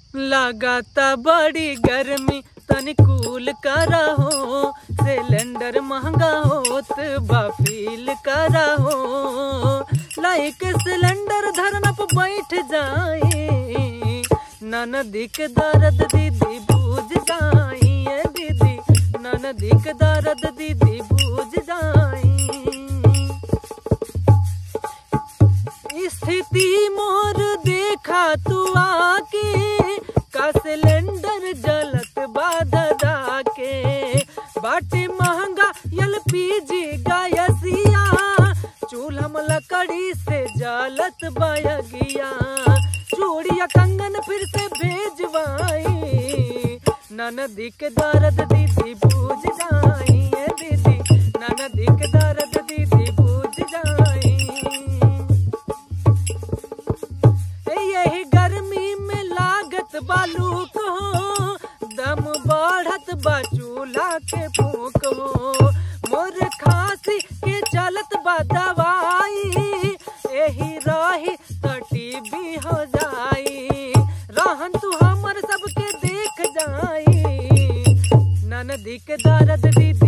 लगाता बड़ी गर्मी तनी कूल करा हो सिलेंडर महंगा होत बा फील करा हो लाइक सिलेंडर धरना पे बैठ जाए ननदी के दर्द दीदी बूझ जाई ए दीदी ननदी के दर्द दीदी बूझ जाई स्थिति मोर देखा तू आके का सिलेंडर जलत बाधा के बाटे महंगा एलपीजी गैसिया चूल्हा में लकड़ी से जलत बयगिया चूड़िया कंगन फिर से भेजवाई ननदी के दर्द दीदी बूझ जाई ए दीदी ननदी के दर्द दीदी बूझ जाई यही गर्मी में लागत बालू को दम बढ़त बा चूल्हा के फूक हो मोर खांसी के चलत बा दवाई यही रही तटी भी हो जाई रहन तू हमर सबके देख जाई ननदी के दर्द दीदी